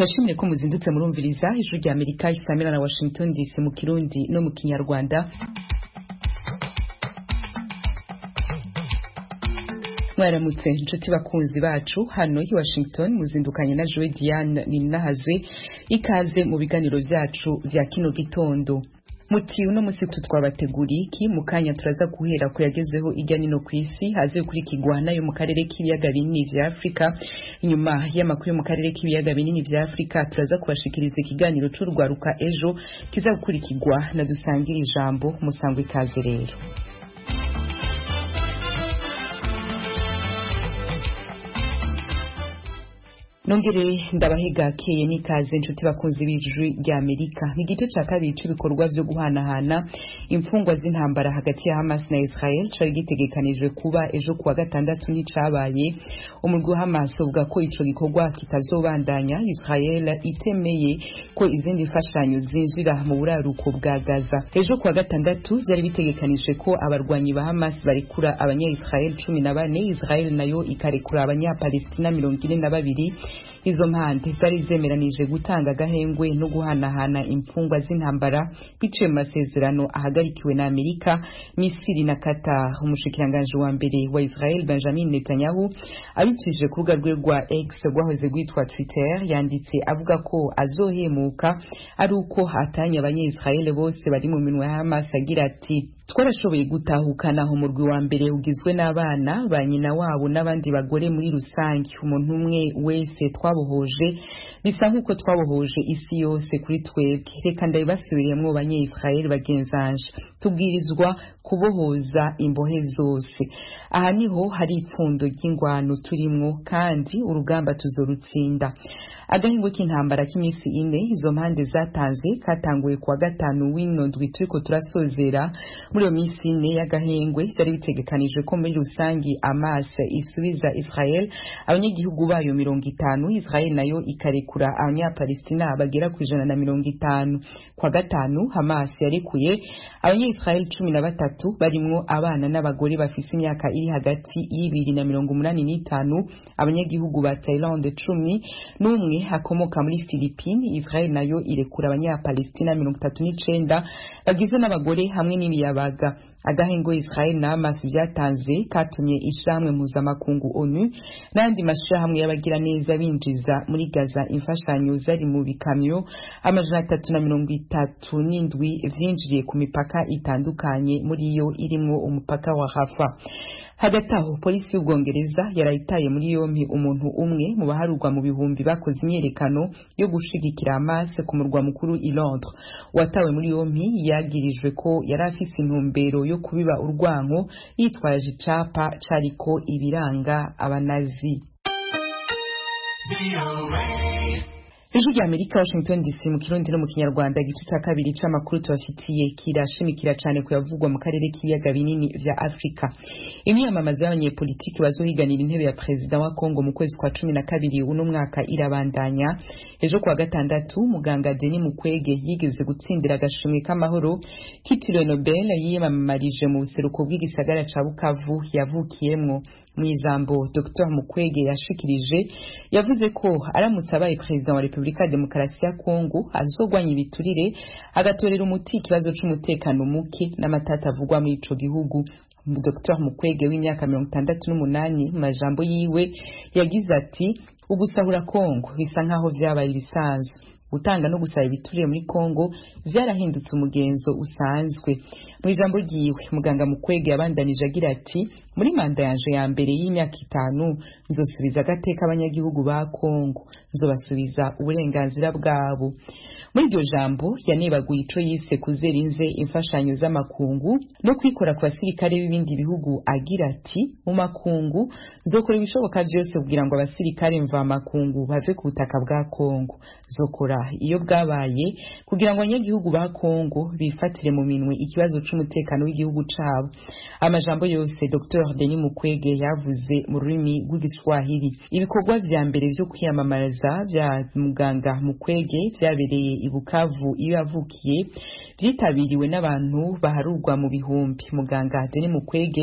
turashimire ko muzindutse murumviriza ijwi rya amerika isamira na washington dc mu kirundi no mu kinyarwanda mwaramutse inshuti bakunzi bacu hano i washington muzindukanye na joe diane ninahazwe ikaze mu biganiro vyacu vya kino gitondo muti uno musi twabateguriye iki mu kanya turaza guhera ku yagezweho irya nino ku isi haze gukurikirwa nayo mu karere k'ibiyaga binini vya afurika inyuma y'amakuru yo mu karere k'ibiyaga binini vya afurika turaza kubashikiriza ikiganiro c'urwaruka ejo kiza gukurikirwa na dusangira ijambo musangwa ikaze rero nongere ndabahegakeye n'ikaze inshuti bakunzi b'ijwi rya amerika ni igice ca kabiri c'ibikorwa vyo guhanahana imfungwa z'intambara hagati ya hamas na israel cari gitegekanijwe kuba ejo kuwa gatandatu nticabaye umurwi wa hamas uvuga ko ico gikorwa kitazobandanya israel itemeye ko izindi mfashanyo zinjira mu buraruko bwa gaza ejo kuwa gatandatu vyari bitegekanijwe ko abarwanyi ba hamas barekura abanya-israel cumi na bane israel nayo ikarekura abanya-palestina mirongo ine na babiri izo mpande zari zemeranije gutanga agahengwe no guhanahana imfungwa z'intambara biciye mu masezerano ahagarikiwe na amerika misiri na qatar umushikiranganji wa mbere wa israel benjamin netanyahu abicishije ku rubuga rwe rwa x rwahoze rwitwa twitter yanditse avuga ko azohemuka ari uko hatanye abanye-israel bose bari mu minwa ya hamas agira ati twarashoboye gutahukana umurwi wa mbere ugizwe n'abana ba nyina wabo n'abandi bagore muri rusange umuntu umwe wese twabohoje bisa nk'uko twabohoje isi yose kuri twebwe reka ndabibasubiriyemwo banye-israel bagenzanje tubwirizwa kubohoza imbohe zose aha niho hari ipfundo ry'ingwano turimwo kandi urugamba tuzorutsinda agahingo k'intambara k'iminsi ine izo mpande zatanze katanguye kuwa gatanu w'ino ndwi turiko turasozera muri iyo minsi ine y'agahengwe vyari bitegekanijwe ko muri rusangi Hamas isubiza Israel abanyagihugu bayo mirongo itanu Israel nayo ikarekura abanyapalestina bagera ku ijana na mirongo itanu kwa gatanu Hamas yarekuye abanya-Israel cumi na batatu barimwo abana n'abagore bafise imyaka iri hagati y'ibiri na mirongo umunani n'itanu abanyagihugu ba Thailand cumi n'umwe akomoka muri Philippines Israel nayo irekura abanyapalestina mirongo itatu n'icenda bagizwe n'abagore hamwe n'imiyabaga agahengo Israel na Hamas vyatanze katumye ishirahamwe mpuzamakungu ONU n'andi mashirahamwe y'abagira neza binjiza muri Gaza imfashanyo zari mu bikamyo amajana atatu na mirongo itatu n'indwi vyinjiriye ku mipaka itandukanye muri yo irimwo umupaka wa Rafa hagati aho polisi y'ubwongereza yarayitaye muri yompi umuntu umwe mu baharurwa mu bihumbi bakoze imyerekano yo gushigikira Hamas ku murwa mukuru i Londres watawe muri yompi yagirijwe ko yari afise intumbero yo kubiba urwanko yitwaje icapa cariko ibiranga abanazi ijwi rya amerika washington dc mu kirundi no mu kinyarwanda igice ca kabiri c'amakuru tubafitiye kirashimikira cane kuyavugwa mu karere k'ibiyaga binini vya afurika imyamamazo y'abanyepolitiki bazohiganira intebe ya perezida wa kongo mu kwezi kwa cumi na kabiri uno mwaka irabandanya ejo kuwa gatandatu muganga deni mukwege yigeze gutsindira agashimwe k'amahoro kitiriwe nobel yiyamamarije mu buseruko bw'igisagara ca bukavu yavukiyemwo mu ijambo dr mukwege yashikirije yavuze ko aramutse abaye perezida wa repubulika ya demokarasi ya kongo azogwanya ibiturire agatorera umuti ikibazo c'umutekano muke n'amatata avugwa muri ico gihugu dr mukwege w'imyaka mirongo itandatu n'umunani mu majambo yiwe yagize ati ugusahura kongo bisa nk'aho vyabaye ibisanzwe gutanga no gusaba ibiturire muri Kongo vyarahindutse umugenzo usanzwe mu ijambo ryiwe muganga mukwege yabandanije agira ati muri manda yanje ya mbere y'imyaka itanu nzosubiza agateka abanyagihugu ba Kongo nzobasubiza uburenganzira bwabo muri iryo jambo yanebaguye ico yise kuzera inze imfashanyo z'amakungu no kwikora ku basirikare b'ibindi bihugu agira ati mu makungu nzokora ibishoboka vyose kugira ngo abasirikare mva makungu bave ku butaka bwa Kongo nzokora iyo bwabaye kugira ngo abanyagihugu ba Kongo bifatire mu minwe ikibazo c'umutekano w'igihugu cabo amajambo yose Dr Denis Mukwege yavuze mu rurimi rw'igiswahili ibikorwa vya mbere vyo kwiyamamariza vya muganga Mukwege vyabereye i Bukavu iyo yavukiye vyitabiriwe n'abantu baharurwa mu bihumbi muganga Denis Mukwege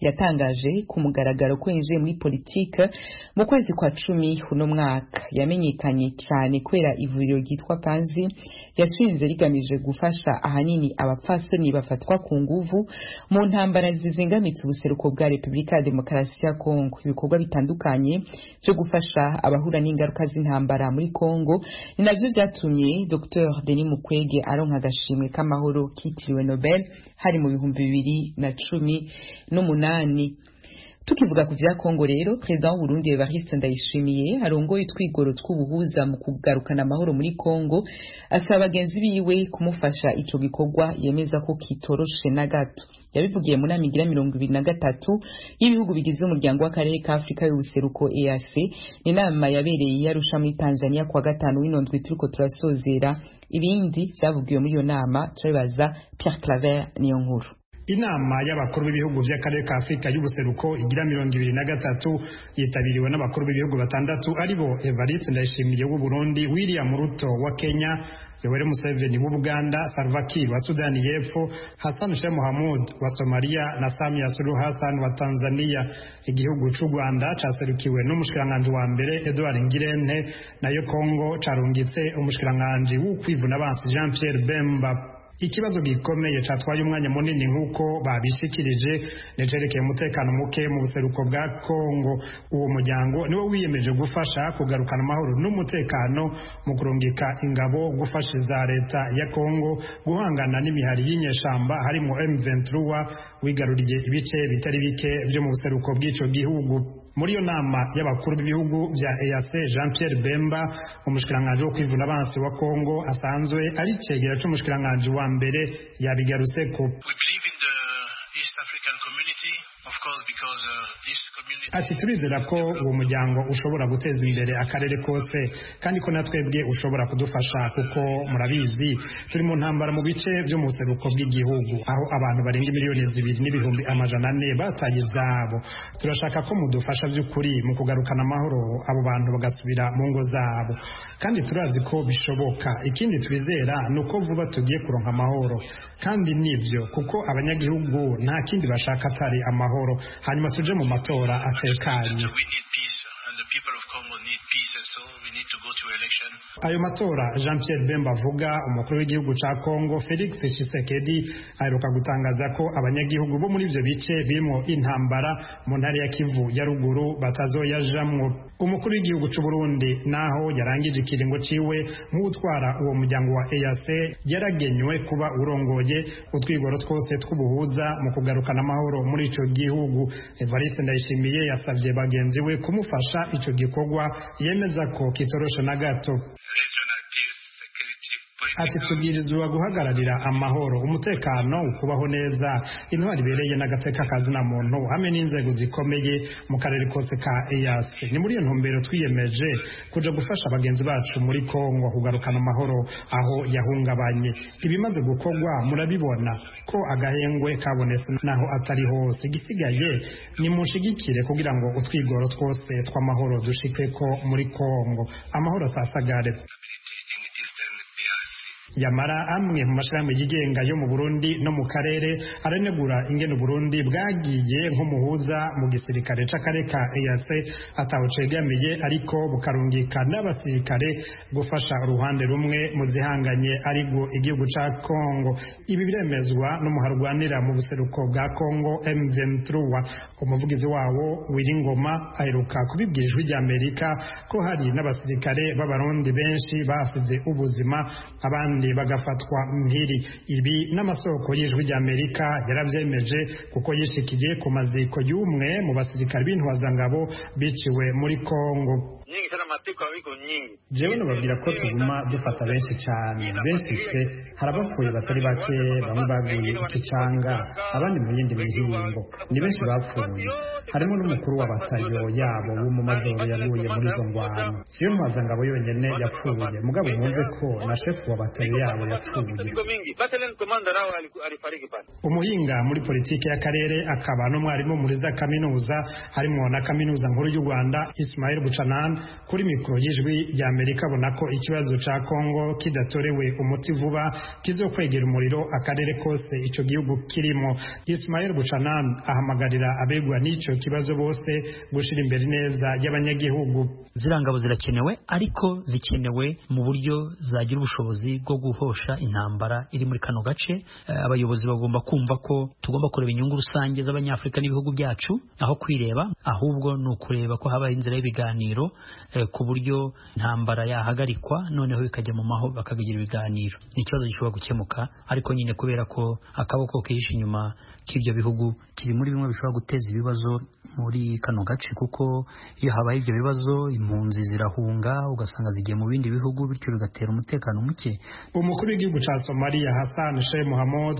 yatangaje ku mugaragaro ko yinjiye muri politike mu kwezi kwa cumi uno mwaka yamenyekanye cyane kubera ivuriro ryitwa panzi yashinze rigamije gufasha ahanini abapfasoni bafatwa ku nguvu mu ntambara zizingamitse ubuseruko bwa repubulika ya demokarasi ya kongo ibikorwa bitandukanye byo gufasha abahura n'ingaruka z'intambara muri kongo ni navyo vyatumye dr denis mukwege aronka agashimwe k'amahoro kitiriwe nobel hari mu bihumbi bibiri na cumi n'umunani tukivuga ku vya Kongo rero perezida w'Uburundi Evariste Ndayishimiye arongoye utwigoro tw'ubuhuza mu kugarukana amahoro muri Kongo asaba bagenzi biwe kumufasha ico gikorwa yemeza ko kitoroshe na gato yabivugiye mu nama igira mirongo ibiri na gatatu y'ibihugu bigize umuryango w'akarere ka afurika y'ubuseruko EAC ni inama yabereye yarusha muri Tanzania kuwa gatanu w'inondwi turiko turasozera ibindi vyavugiwe muri iyo nama turabibaza Pierre Claver niyo nkuru inama y'abakuru b'ibihugu by'akarere ka afurika y'ubuseruko igira mirongo ibiri na gatatu yitabiriwe n'abakuru b'ibihugu batandatu aribo evariste ndayishimiye w'u burundi william ruto wa kenya yoweri museveni w'ubuganda salva kiir wa sudani y'epfo hassan sheikh mohamud wa somaliya na samia suluhu hassan wa tanzania igihugu c'u rwanda caserukiwe n'umushikiranganji wa mbere edward ngirente nayo kongo carungitse umushikiranganji w'ukwivuna bansi jean pierre bemba ikibazo gikomeye catwaye umwanya munini nk'uko babishikirije nicerekeye umutekano muke mu buseruko bwa kongo uwo muryango niwo wiyemeje gufasha kugarukana amahoro n'umutekano mu kurungika ingabo gufasha za leta ya kongo guhangana n'imihari y'inyeshamba harimo m23 wigaruriye ibice bitari bike byo mu buseruko bw'ico gihugu muri iyo nama y'abakuru b'ibihugu bya EAC Jean Pierre Bemba umushikiranganji wo kwivuna abansi wa Kongo asanzwe ari cegera c'umushikiranganji wa mbere yabigaruseko ati turizera ko uwo muryango ushobora guteza imbere akarere kose kandi ko natwebwe ushobora kudufasha kuko murabizi turi mu ntambara mu bice byo mu buseruko bw'igihugu aho abantu barenga miliyoni zibiri n'ibihumbi amajana ane bataye izabo turashaka ko mudufasha by'ukuri mu kugarukana amahoro abo bantu bagasubira mu ngo zabo kandi turazi ko bishoboka ikindi twizera ni uko vuba tugiye kuronka amahoro kandi nibyo kuko abanyagihugu nta kindi bashaka atari amahoro hanyuma tuje mu matora atekanye ayo matora jean pierre bemba avuga umukuru w'igihugu ca congo felix tshisekedi aheruka gutangaza ko abanyagihugu bo muri ivyo bice birimo intambara mu ntara ya kivu ya ruguru batazoyajamwo umukuru w'igihugu c'uburundi naho yarangije ikiringo ciwe nk'utwara uwo muryango wa eac yaragenywe kuba urongoye utwigoro twose tw'ubuhuza mu kugarukana amahoro muri ico gihugu evariste ndayishimiye yasavye bagenzi we kumufasha ico gikorwa yemeza ko kitoroshe na gato ati tubwirizwa guhagararira amahoro umutekano ukubaho neza intwari ibereye n'agateka kazina muntu hamwe n'inzego zikomeye mu karere kose ka EAC ni muri iyo ntumbero twiyemeje kuja gufasha bagenzi bacu muri Kongo kugarukana amahoro aho yahungabanye ibimaze gukorwa murabibona ko agahengwe kabonetse naho atari hose igisigaye ni munshigikire kugira ngo utwigoro twose tw'amahoro dushike ko muri Kongo amahoro sasagare yamara amwe mu mashirahamwe yigenga yo mu Burundi no mu karere aranegura ingene Burundi bwagiye nk'umuhuza mu gisirikare c'akarere ka EAC ataho cegamiye ariko bukarungika n'abasirikare gufasha uruhande rumwe mu zihanganye ariko igihugu ca Congo ibi biremezwa n'umuharwanira mu buseruko bwa Congo M23 umuvugizi wawo Wiringoma aheruka kubibwira ijwi ry'Amerika ko hari n'abasirikare b'abarundi benshi basize ubuzima abandi bagafatwa mpiri ibi n'amasoko y'ijwi ry'Amerika yaravyemeje kuko yishikiye ku maziko y'umwe mu basirikare b'intwazangabo biciwe muri Kongo jewe nubabwira ko tuguma dufata benshi cyane benshi se hari abapfuye batari bake bamwe baguye ikicanga abandi mu yindi mihingo ni benshi bapfuye harimo n'umukuru wa batayo yabo w'umumajoro yaguye muri izo ngwano siyo ntwazangabo yonyene yapfuye mugabo mwumve ko na shefu wa batayo yabo yapfuye umuhinga muri politiki y'akarere akaba n'umwarimu muri za kaminuza harimo na kaminuza nkuru y'u rwanda ismail buchanan buchanan kuri mikoro y'ijwi rya amerika abona ko ikibazo ca kongo kidatorewe umuti vuba kizokwegera umuriro akarere kose ico gihugu kirimo ismael buchanan ahamagarira abegwa n'ico kibazo bose gushira imbere neza y'abanyagihugu ziriya ngabo zirakenewe ariko zikenewe mu buryo zagira ubushobozi bwo guhosha intambara iri muri kano gace abayobozi bagomba kumva ko tugomba kureba inyungu rusange z'abanyafurika n'ibihugu byacu aho kwireba ahubwo ni ukureba ko habaho inzira y'ibiganiro ku buryo intambara yahagarikwa noneho bikajya mu mahoro bakagira ibiganiro ni ikibazo gishobora gukemuka ariko nyine kubera ko akaboko kihishe inyuma k'ibyo bihugu kiri muri bimwe bishobora guteza ibibazo muri kano gace kuko iyo habaye ibyo bibazo impunzi zirahunga ugasanga zigiye mu bindi bihugu bityo bigatera umutekano muke umukuru w'igihugu cya somaliya hassan sheikh muhammad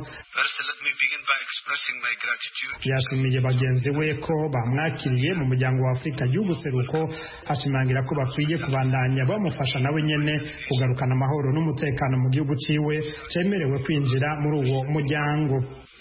yashimiye bagenzi we ko bamwakiriye mu muryango wa afurika y'ubuseruko ashimangira ko bakwiye kubandanya bamufasha nawe nyene kugarukana amahoro n'umutekano mu gihugu ciwe cemerewe kwinjira muri uwo muryango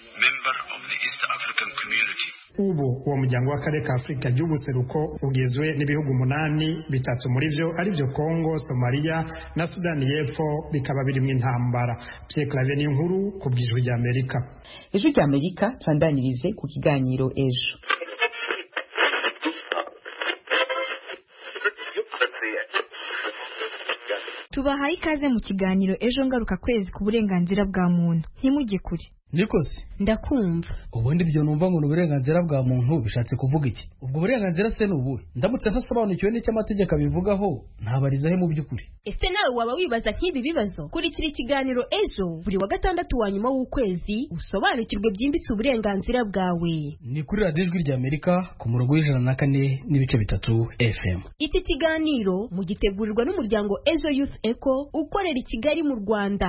ubu uwo muryango w'akarere ka afurika y'ubuseruko ugizwe n'ibihugu umunani bitatu muri vyo arivyo kongo somaliya na sudani y'epfo bikaba birimwo intambara pierre clave ni inkuru ku bw'ijwi rya amerika ijwi rya amerika tubandanirize ku kiganiro ejo tubahaye ikaze mu kiganiro ejo ngaruka kwezi ku burenganzira bwa muntu ntimujye kure nikosi ndakumva ubundi ibyo numva ngo ni uburenganzira bwa muntu bishatse kuvuga iki ubwo burenganzira se ni ubuhe ndamutse ntasobanukiwe n'icyo amategeko abivugaho ntabarizahe mu by'ukuri ese nawe waba wibaza nk'ibi bibazo kurikira ikiganiro ejo buri wa gatandatu wa nyuma w'ukwezi usobanukirwe byimbitse uburenganzira bwawe ni kuri radiyo ijwi rya amerika ku murongo w'ijana na kane n'ibice bitatu fm iki kiganiro mugitegurirwa n'umuryango ejo youth eco ukorera i kigali mu rwanda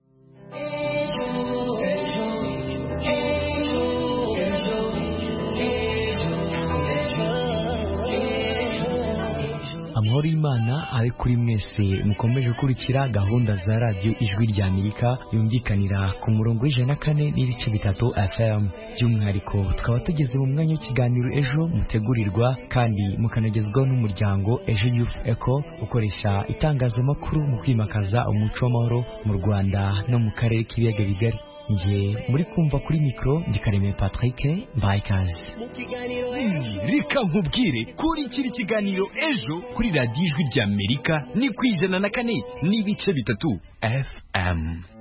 amahoro y'imana ari kuri mwese mukomeje gukurikira gahunda za radiyo ijwi rya amerika yumvikanira ku murongo w'ijana na kane n'ibice bitatu fm by'umwihariko tukaba tugeze mu mwanya w'ikiganiro ejo mutegurirwa kandi mukanagezwaho n'umuryango ejo youth eco ukoresha itangazamakuru mu kwimakaza umuco w'amahoro mu rwanda no mu karere k'ibiyaga bigari nge muri kumva kuri mikoro ndikaremeye patrick mbaye ikaze reka nkubwire kurikira ikiganiro ejo kuri radiyo ijwi rya amerika ni ku ijana na kane n'ibice bitatu fm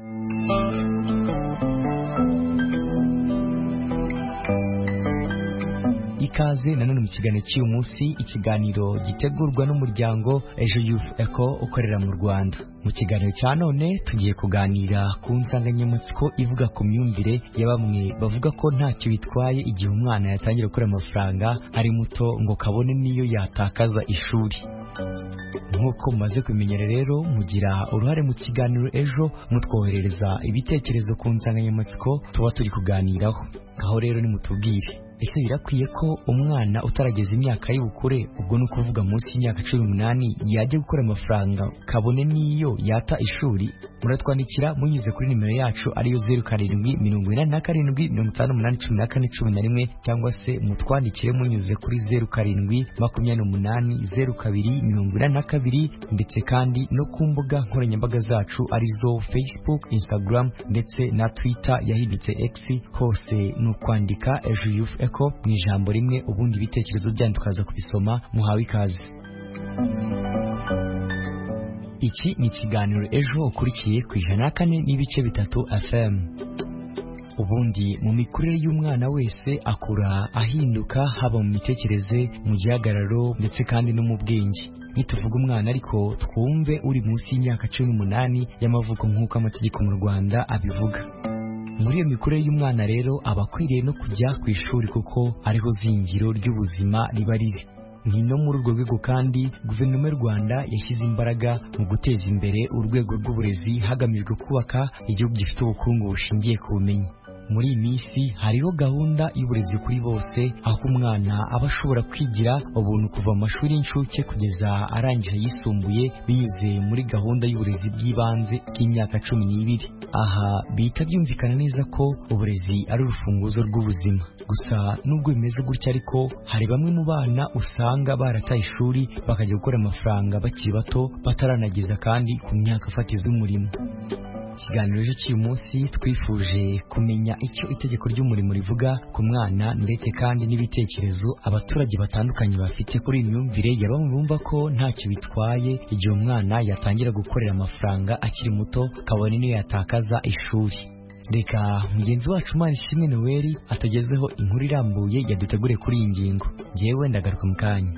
ikaze nanone mu kiganiro cy'uyu munsi ikiganiro gitegurwa n'umuryango ejo youth eco ukorera mu rwanda mu kiganiro cya none tugiye kuganira ku nsanganyamatsiko ivuga ku myumvire ya bamwe bavuga ko ntacyo bitwaye igihe umwana yatangira gukora amafaranga ari muto ngo kabone n'iyo yatakaza ishuri nk'uko mumaze kubimenyera rero mugira uruhare mu kiganiro ejo mutwoherereza ibitekerezo ku nsanganyamatsiko tuba turi kuganiraho aho rero nimutubwire ese birakwiye ko umwana utarageza imyaka y'ubukure ubwo ni ukuvuga munsi y'imyaka cumi n'umunani yajya gukora amafaranga kabone n'iyo yata ishuri muratwandikira munyuze kuri nimero yacu ariyo zeru karindwi mirongo inani na karindwi mirongo itanu n'umunani cumi na kane cumi na rimwe cyangwa se mutwandikire munyuze kuri zeru karindwi makumyabiri n'umunani zeru kabiri mirongo inani na kabiri ndetse kandi no ku mbuga nkoranyambaga zacu arizo facebook instagram ndetse na twitter yahindutse x hose ni ukwandika ejo yufu eko mu ijambo rimwe ubundi ibitekerezo byanyu tukaza kubisoma muhawe ikaze iki ni ikiganiro ejo ukurikiye ku ijana na kane n'ibice bitatu fm ubundi mu mikurire y'umwana wese akura ahinduka haba mu mitekerereze mu gihagararo ndetse kandi no mu bwenge nituvuga umwana ariko twumve uri munsi y'imyaka cumi n'umunani y'amavuko nk'uko amategeko mu rwanda abivuga muri iyo mikurire y'umwana rero aba akwiriye no kujya ku ishuri kuko ariho zingiro ry'ubuzima riba riri ni no muri urwo rwego kandi guverinoma y'u rwanda yashyize imbaraga mu guteza imbere urwego rw'uburezi hagamijwe kubaka igihugu gifite ubukungu bushingiye ku bumenyi muri iyi minsi hariho gahunda y'uburezi kuri bose aho umwana aba ashobora kwigira ubuntu kuva mu mashuri y'incuke kugeza arangije ayisumbuye binyuze muri gahunda y'uburezi bw'ibanze bw'imyaka cumi n'ibiri aha bihita byumvikana neza ko uburezi ari urufunguzo rw'ubuzima gusa nubwo bimeze gutya ariko hari bamwe mu bana usanga barataye ishuri bakajya gukora amafaranga bakiri bato bataranageza kandi ku myaka fatizo y'umurimo ikiganiro cyo cy'uyu munsi twifuje kumenya icyo itegeko ry'umurimo rivuga ku mwana ndetse kandi n'ibitekerezo abaturage batandukanye bafite kuri iyi myumvire ya bamwe bumva ko ntacyo bitwaye igihe umwana yatangira gukorera amafaranga akiri muto kabone niyo yatakaza ishuri reka mugenzi wacu umwana ishimwe noweli atugezeho inkuru irambuye yaduteguriye kuri iyi ngingo ngewe ndagaruka mu kanya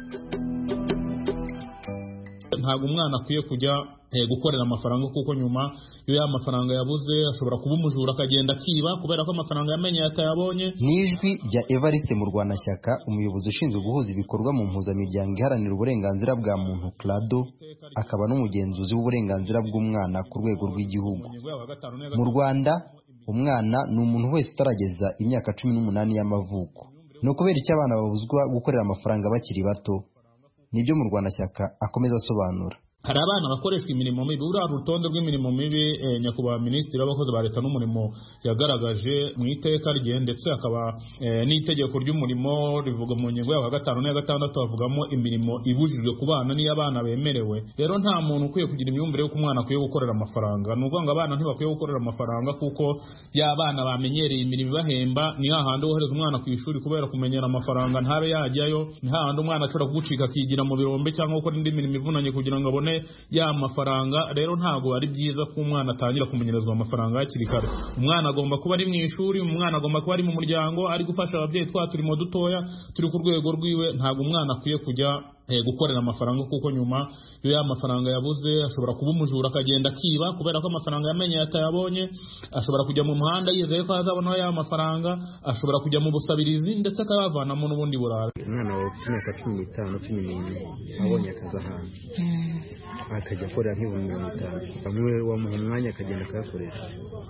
ntabwo umwana akwiye kujya gukorera amafaranga kuko nyuma iyo ya mafaranga yabuze ashobora kuba umujura akagenda akiba kubera ko amafaranga yamenye atayabonye ni ijwi rya evariste mu rwanashyaka umuyobozi ushinzwe guhuza ibikorwa mu mpuzamiryango iharanira uburenganzira bwa muntu clado akaba n'umugenzuzi w'uburenganzira bw'umwana ku rwego rw'igihugu mu rwanda umwana ni umuntu wese utarageza imyaka cumi n'umunani y'amavuko ni ukubera icyo abana babuzwa gukorera amafaranga bakiri bato nibyo mu rwanashyaka akomeza asobanura hari abana bakoreshwa imirimo mibi uriya rutonde rw'imirimo mibi nyakubahwa minisitiri w'abakozi ba leta n'umurimo yagaragaje mu iteka rye ndetse hakaba n'itegeko ry'umurimo rivuga mu ngingo ya gatanu n'iya gatandatu havugamo imirimo ibujijwe ku bana n'iyo abana bemerewe rero nta muntu ukwiye kugira imyumvire y'uko umwana akwiye gukorera amafaranga ni ukuvuga ngo abana ntibakwiye gukorera amafaranga kuko ya bana bamenyereye imirimo ibahemba ni hahandi wohereza umwana ku ishuri kubera kumenyera amafaranga ntabe yajyayo ni hahandi umwana ashobora kugucika akigira mu birombe cyangwa gukora indi mirimo ivunanye kugira ngo abone ya mafaranga rero ntabwo ari byiza ko umwana atangira kumenyerezwa amafaranga hakiri kare umwana agomba kuba ari mu ishuri umwana agomba kuba ari mu muryango ari gufasha ababyeyi twa turimo dutoya turi ku rwego rwiwe ntabwo umwana akwiye kujya gukorera amafaranga kuko nyuma iyo ya mafaranga yabuze ashobora kuba umujura akagenda akiba kubera ko amafaranga yamenye atayabonye ashobora kujya mu muhanda yizeye ko azabonaho ya mafaranga ashobora kujya mu busabirizi ndetse akayavanamo n'ubundi burara umwana wawe ufite imyaka cumi n'itanu cumi n'ine abonye akazi ahantu akajya akorera nk'ibihumbi mirongo itanu bamwe wamuha umwanya akagenda akayakoresha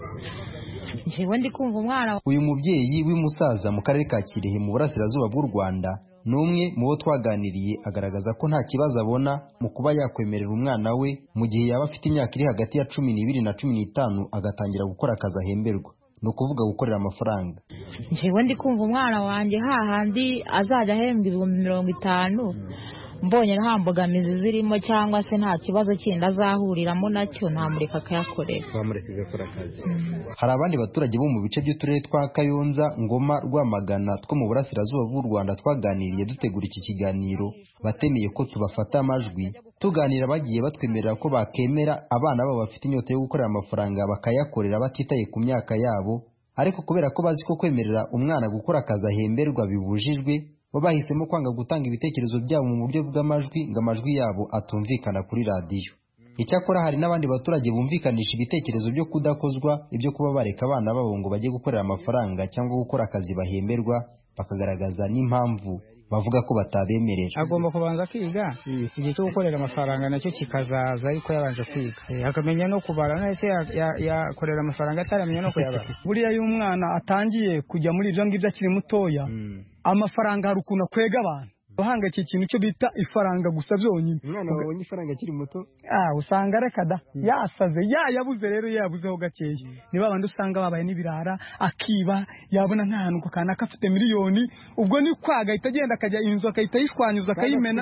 njyewe ndi kumva umwana uyu mubyeyi w'umusaza mu karere ka kirehe mu burasirazuba bw'u rwanda ni umwe mu bo twaganiriye agaragaza ko nta kibazo abona mu kuba yakwemerera umwana we mu gihe yaba afite imyaka iri hagati ya cumi n'ibiri na cumi n'itanu agatangira gukora akazi ahemberwa ni ukuvuga gukorera amafaranga njyewe ndi kumva umwana wanjye hahandi azajya ahembwa ibihumbi mirongo itanu mbonye nta mbogamizi zirimo cyangwa se nta kibazo kindi azahuriramo nacyo ntamureka akayakorera wamureka agakora akazi hari abandi baturage bo mu bice by'uturere twa kayonza ngoma rwamagana two mu burasirazuba bw'u rwanda twaganiriye dutegura iki kiganiro batemeye ko tubafata amajwi tuganira bagiye batwemerera ko bakemera abana babo bafite inyota yo gukorera amafaranga bakayakorera batitaye ku myaka yabo ariko kubera ko bazi ko kwemerera umwana gukora akazi ahemberwa bibujijwe bo bahisemo kwanga gutanga ibitekerezo byabo mu buryo bw'amajwi ngo amajwi yabo atumvikana kuri radiyo icyakora hari n'abandi baturage bumvikanisha ibitekerezo byo kudakozwa ibyo kuba bareka abana babo ngo bajye gukorera amafaranga cyangwa gukora akazi bahemberwa bakagaragaza n'impamvu bavuga ko batabemerera agomba kubanza kwiga igihe cyo gukorera amafaranga nacyo kikazaza ariko yabanje kwiga akamenya no kubara ndetse yakorera amafaranga ataramenya no kuyabara buriya iyo umwana atangiye kujya muri ibyo ngibyo akiri mutoya amafaranga hari ukuntu akwega abantu uhangakiye ikintu cyo bita ifaranga gusa byonyine umwana wabonye ifaranga akiri muto ah usanga reka da yasaze yayabuze rero yabuzeho gakeya ni babandi usanga babaye n'ibirara akiba yabona nk'ahantu kanaka afite miliyoni ubwo ni kwa agahita agenda akajya inzu akahita yishwanyuza akayimena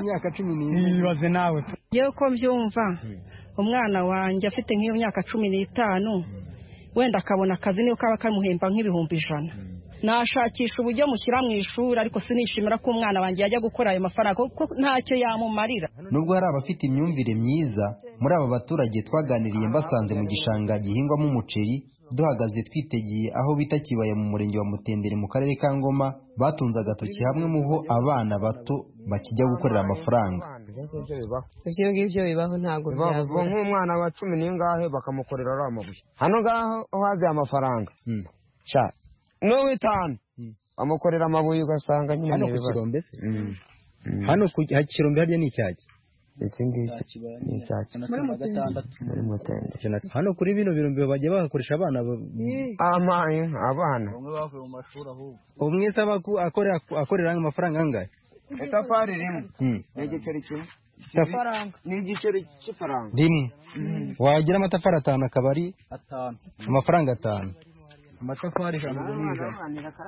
ibaze nawe yewe ko mbyumva umwana wanjye afite nk'iyo myaka cumi n'itanu wenda akabona akazi niyo kaba kamuhemba nk'ibihumbi ijana nashakisha uburyo mushyira mu ishuri ariko sinishimira ko umwana wanjye yajya gukora ayo mafaranga kuko ntacyo yamumarira nubwo hari abafite imyumvire myiza muri aba baturage twaganiriye mbasanze mu gishanga gihingwamo umuceri duhagaze twitegeye aho bita kibaya mu murenge wa mutendere mu karere ka ngoma batunze agatoki hamwe mu ho abana bato bakijya gukorera amafaranga ibyo ngibyo bibaho ntabwo byabura nk'umwana wa cumi n'ingahe bakamukorera ariya mabuye hano ngaho haziye amafaranga n'uw'itanu bamukorera amabuye ugasanga nyine hano ku kirombe se hano ku kirombe harya ni icyaki iki ngiki ni icyaki muri mutende hano kuri bino birombe bagiye bahakoresha abana amaye abana umwe se aba aku- akorera akorera amafaranga angahe itafari rimwe Hmm. ni igiceri kimwe Ifaranga. ni igiceri cy'ifaranga rimwe wagira amatafari atanu akaba ari atanu amafaranga atanu amatafari ijana ubwo ni ijana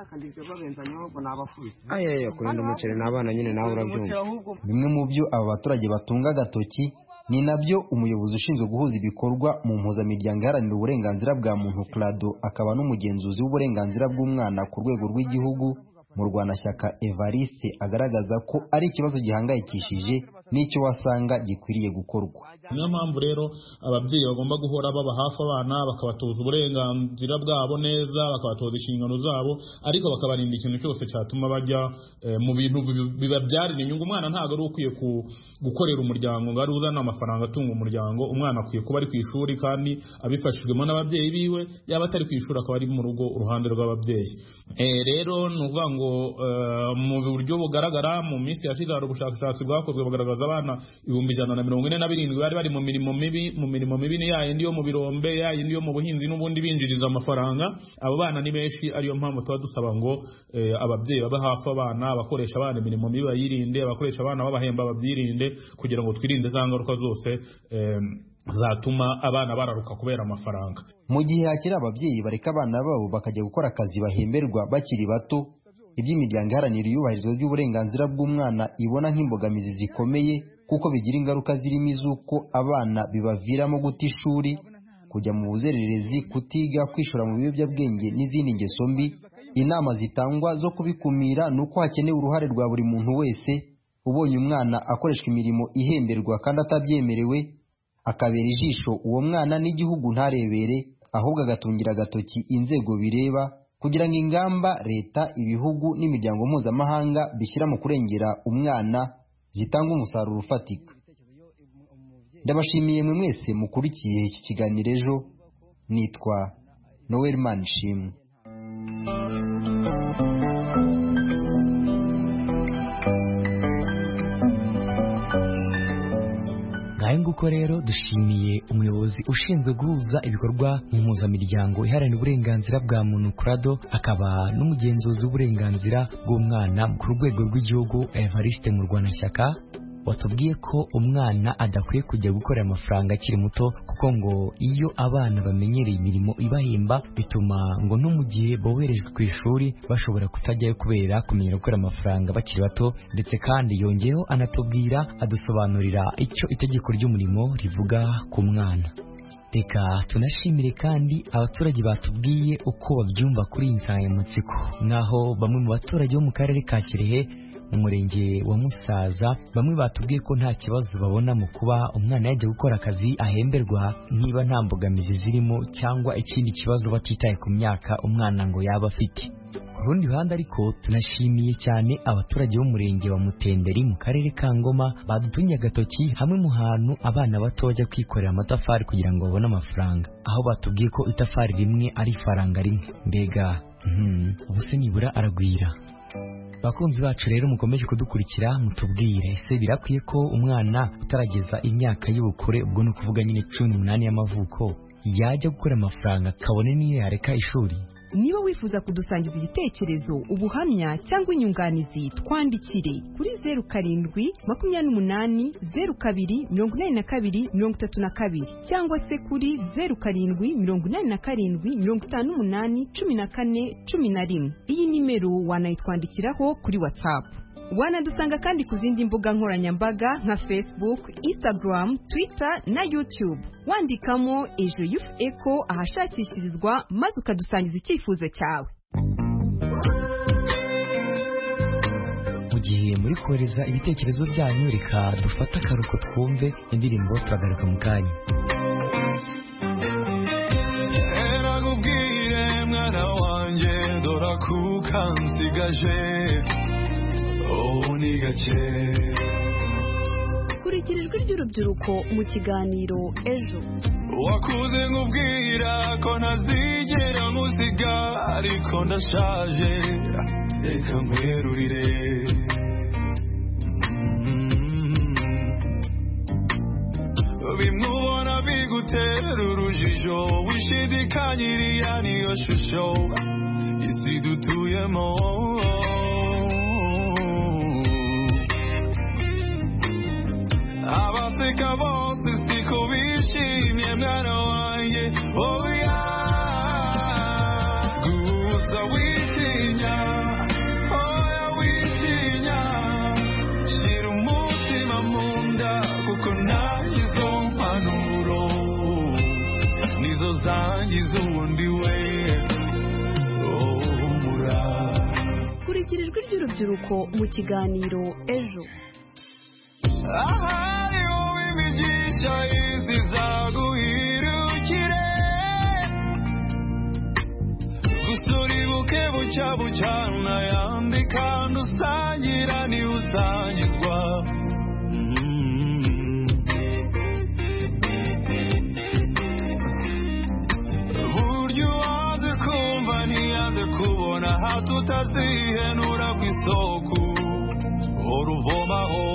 ayaya kurinda umuceri n'abana nyine nawe urabyumva bimwe mu byo aba baturage batunga agatoki ni nabyo umuyobozi ushinzwe guhuza ibikorwa mu mpuzamiryango iharanira uburenganzira bwa muntu clado akaba n'umugenzuzi w'uburenganzira bw'umwana ku rwego rw'igihugu mu rwanashyaka evariste agaragaza ko ari ikibazo gihangayikishije n'icyo wasanga gikwiriye gukorwa niyo mpamvu rero ababyeyi bagomba guhora baba hafi abana bakabatoza uburenganzira bwabo neza bakabatoza inshingano zabo ariko bakabarinda ikintu cyose cyatuma bajya eh, mu bintu bi- bibabyarira inyungu umwana ntabwo ari ukwiye ku- gukorera umuryango ngo ari uzana amafaranga atunga umuryango umwana akwiye kuba ari ku ishuri kandi abifashijwemo n'ababyeyi biwe yaba atari ku ishuri akaba ari mu rugo uruhande rw'ababyeyi Eh, rero ni ukuvuga ngo eh, mu buryo bugaragara mu minsi yashize hari ubushakashatsi bwakozwe bugaragaza abana ibihumbi ijana na mirongo ine na birindwi bari bari mu mirimo mibi mu mirimo mibi ni ya yindi yo mu birombe ya yindi yo mu buhinzi n'ubundi binjiriza amafaranga abo bana ni benshi ariyo mpamvu tuba dusaba ngo eh, ababyeyi babe hafi abana abakoresha abana imirimo mibi bayirinde abakoresha abana babahemba babyirinde kugira ngo twirinde za ngaruka zose eh, zatuma abana bararuka kubera amafaranga mu gihe hakiri ababyeyi bareka abana babo bakajya gukora akazi bahemberwa bakiri bato iby'imiryango iharanira iyubahirizwa ry'uburenganzira bw'umwana ibona nk'imbogamizi zikomeye kuko bigira ingaruka zirimo iz'uko abana bibaviramo guta ishuri kujya mu buzererezi kutiga kwishora mu biyobyabwenge n'izindi ngeso mbi inama zitangwa zo kubikumira ni uko hakenewe uruhare rwa buri muntu wese ubonye umwana akoreshwa imirimo ihemberwa kandi atabyemerewe akabera ijisho uwo mwana n'igihugu ntarebere ahubwo agatungira agatoki inzego bireba kugira ngo ingamba leta ibihugu n'imiryango mpuzamahanga bishyira mu kurengera umwana zitanga umusaruro ufatika ndabashimiye mwe mwese mukurikiye iki kiganiro ejo nitwa noel manishimwe ngahe nguko rero dushimiye umuyobozi ushinzwe guhuza ibikorwa mu mpuzamiryango iharanira uburenganzira bwa muntu kurado akaba n'umugenzuzi w'uburenganzira bw'umwana ku rwego rw'igihugu evariste mu rwanashyaka watubwiye ko umwana adakwiye kujya gukorera amafaranga akiri muto kuko ngo iyo abana bamenyereye imirimo ibahemba bituma ngo no mu gihe boherejwe ku ishuri bashobora kutajyayo kubera kumenyera gukora amafaranga bakiri bato ndetse kandi yongeyeho anatubwira adusobanurira icyo itegeko ry'umurimo rivuga ku mwana reka tunashimire kandi abaturage batubwiye uko babyumva kuri iyi nsanganyamatsiko nk'aho bamwe mu baturage bo mu karere ka kirehe mu murenge wa musaza bamwe batubwiye ko nta kibazo babona mu kuba umwana yajya gukora akazi ahemberwa niba nta mbogamizi zirimo cyangwa ikindi kibazo batitaye ku myaka umwana ngo yaba afite ku rundi ruhande ariko tunashimiye cyane abaturage b'umurenge wa mutenderi mu karere ka ngoma badutunye agatoki hamwe mu hantu abana bato bajya kwikorera amatafari kugira ngo babone amafaranga aho batubwiye ko itafari rimwe ari ifaranga rimwe mbega hmm, ubu se nibura aragwira bakunzi bacu rero mukomeje kudukurikira mutubwire ese birakwiye ko umwana utarageza imyaka y'ubukure ubwo ni ukuvuga nyine cumi n'umunani y'amavuko yajya gukora amafaranga kabone niyo yareka ishuri niba wifuza kudusangiza igitekerezo ubuhamya cyangwa inyunganizi twandikire kuri zeru karindwi makumyabiri n'umunani zeru kabiri mirongo inani na kabiri mirongo itatu na kabiri cyangwa se kuri zeru karindwi mirongo inani na karindwi mirongo itanu n'umunani cumi na kane cumi na rimwe iyi nimero wanayitwandikiraho kuri watsapu wanadusanga kandi ku zindi mbuga nkoranyambaga nka facebook instagram twitter na youtube wandikamo ejo yufu eko ahashakishirizwa maze ukadusangiza icyifuzo cyawe mu gihe muri kohereza ibitekerezo byanyu reka dufate akaruhuko twumve indirimbo turagaruka mu kanya erakubwire mwana wanjye dora kuka nsigaje ubu ni gake kurikira ijwi ry'urubyiruko mu kiganiro ejo wakuze nkubwira ko ntazigera nkusiga ariko ndashaje reka nkwerurire bimwe ubona bigutera urujijo wishidikanyiriya niyo shusho isi dutuyemo abaseka bose siko bishimye mwana wanjye oya gusa witinya oya witinya shyira umutima mu nda kuko nagize impanuro nizo zangiza ubundi we humura kurikira ijwi ry'urubyiruko mu kiganiro ejo ahari wowe imigisha izi zaguhirukire gusa uribuke bucya bucyana yandi kandi usangira niwe usangizwa Mm. burya uwaze kumva ntiyaze kubona hato utazihenura ku isoko uruvomaho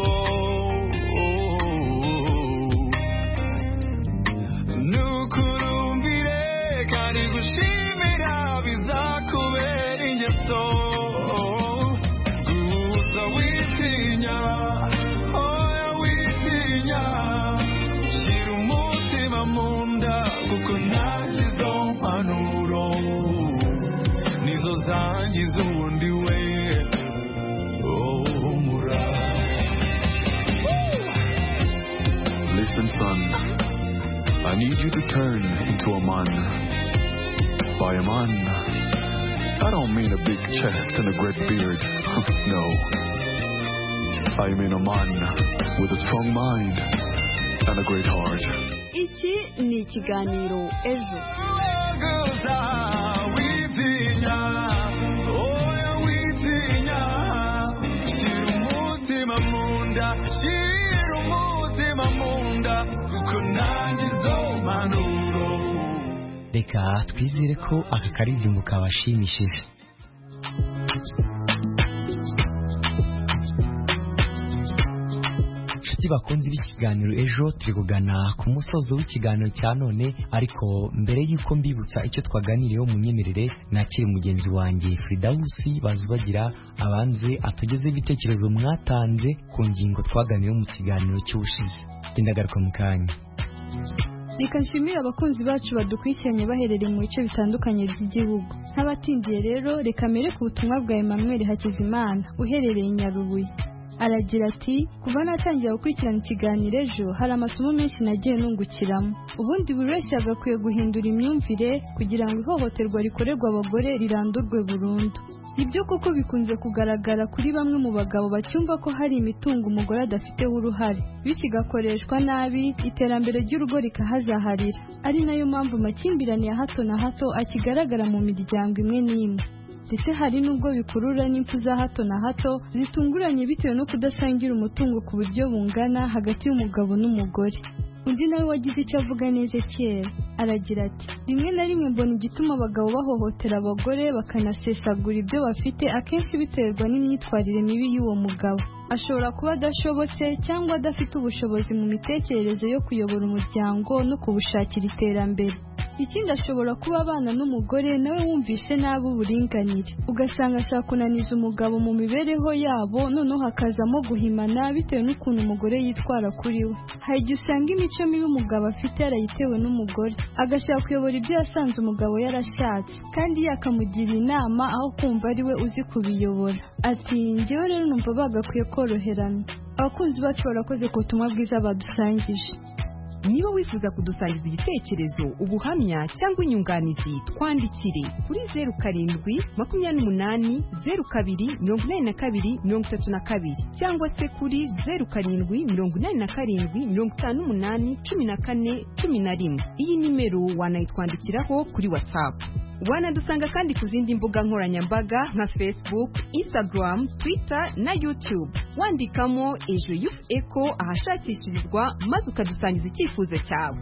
nukurumbire kandi gushimira bizakubera ingeso gusa witinya oya witinya shyira umutima mu nda kuko ntagizo mpanuro nizo zangiza ubundi we humura Listen, son, I need you to turn into a man. By a man, I don't mean a big chest and a great beard. no. I mean a man with a strong mind and a great heart. iki ni ikiganiro ejo gusa witinya oya witinya shyira umutima mu nda shyira umutima mu nda kuko nanjye izo mpanuro reka twizere ko aka karirimbo kabashimishije inshuti bakunze b'ikiganiro ejo turi kugana ku musozo w'ikiganiro cya none ariko mbere y'uko mbibutsa icyo twaganiriyeho mu myemerere nakiri mugenzi wanjye Fridausi bazubagira abanze atugezeho ibitekerezo mwatanze ku ngingo twaganiyeho mu kiganiro cy'ubushize ndagaruka mu kanya reka nshimire abakunzi bacu badukurikiranye baherereye mu bice bitandukanye by'igihugu nk'abatindiye rero reka mere ku butumwa bwa Emmanuel Hakizimana uherereye i Nyarubuye aragira ati kuva natangira gukurikirana ikiganiro ejo hari amasomo menshi nagiye nungukiramo ubundi buri wese yagakwiye guhindura imyumvire kugira ngo ihohoterwa rikorerwa abagore rirandurwe burundu ibyo koko bikunze kugaragara kuri bamwe mu bagabo bacyumva ko hari imitungo umugore adafiteho uruhare bityo igakoreshwa nabi iterambere ry'urugo rikahazaharira ari nayo mpamvu amakimbirane ya hato na hato akigaragara mu miryango imwe n'imwe ndetse hari n'ubwo bikurura n'impfu za hato na hato zitunguranye bitewe no kudasangira umutungo ku buryo bungana hagati y'umugabo n'umugore undi nawe wagize icyo avuga neza kera aragira ati rimwe na rimwe mbona igituma abagabo bahohotera abagore bakanasesagura ibyo bafite akenshi biterwa n'imyitwarire mibi y'uwo mugabo ashobora kuba adashobotse cyangwa adafite ubushobozi mu mitekerereze yo kuyobora umuryango no kubushakira iterambere ikindi ashobora kuba abana n'umugore nawe wumvishe nabi uburinganire ugasanga ashaka kunaniza umugabo mu mibereho yabo noneho hakazamo guhimana bitewe n'ukuntu umugore yitwara kuri we hari igihe usanga imico mibi umugabo afite yarayitewe n'umugore agashaka kuyobora ibyo yasanze umugabo yarashatse kandi yakamugira inama aho kumva ari we uzi kubiyobora ati njyewe rero numva bagakwiye koroherana abakunzi bacu barakoze ku butumwa bwiza badusangije niba wifuza kudusangiza igitekerezo ubuhamya cyangwa inyunganizi twandikire kuri zeru karindwi makumyabiri n'umunani zeru kabiri mirongo inani na kabiri mirongo itatu na kabiri cyangwa se kuri zeru karindwi mirongo inani na karindwi mirongo itanu n'umunani cumi na kane cumi na rimwe iyi nimero wanayitwandikiraho kuri watsapu wanadusanga kandi ku zindi mbuga nkoranyambaga nka facebook instagram twitter na youtube wandikamo ejo yufu eko ahashakishirizwa maze ukadusangiza icyifuzo cyawe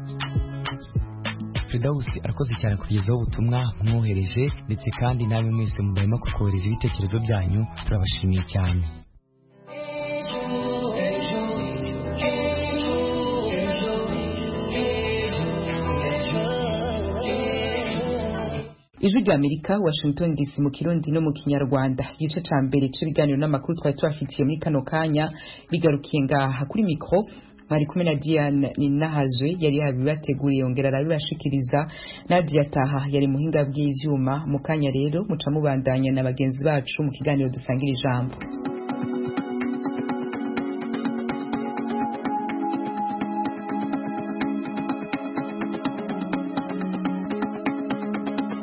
Fridausi arakoze cyane kugezaho ubutumwa mwohereje ndetse kandi namwe mwese mudahema kukohereza ibitekerezo byanyu turabashimiye cyane ijwi rya amerika washington dc mu kirundi no mu kinyarwanda igice ca mbere c'ibiganiro n'amakuru twari tubafitiye muri kano kanya bigarukiye ngaha kuri mikro mwari kumwe na diane ninahazwe yari yabibateguriye yongera arabibashikiriza nadia taha yari muhinga bw'ivyuma mu kanya rero muca mubandanya na bagenzi bacu mu kiganiro dusangira ijambo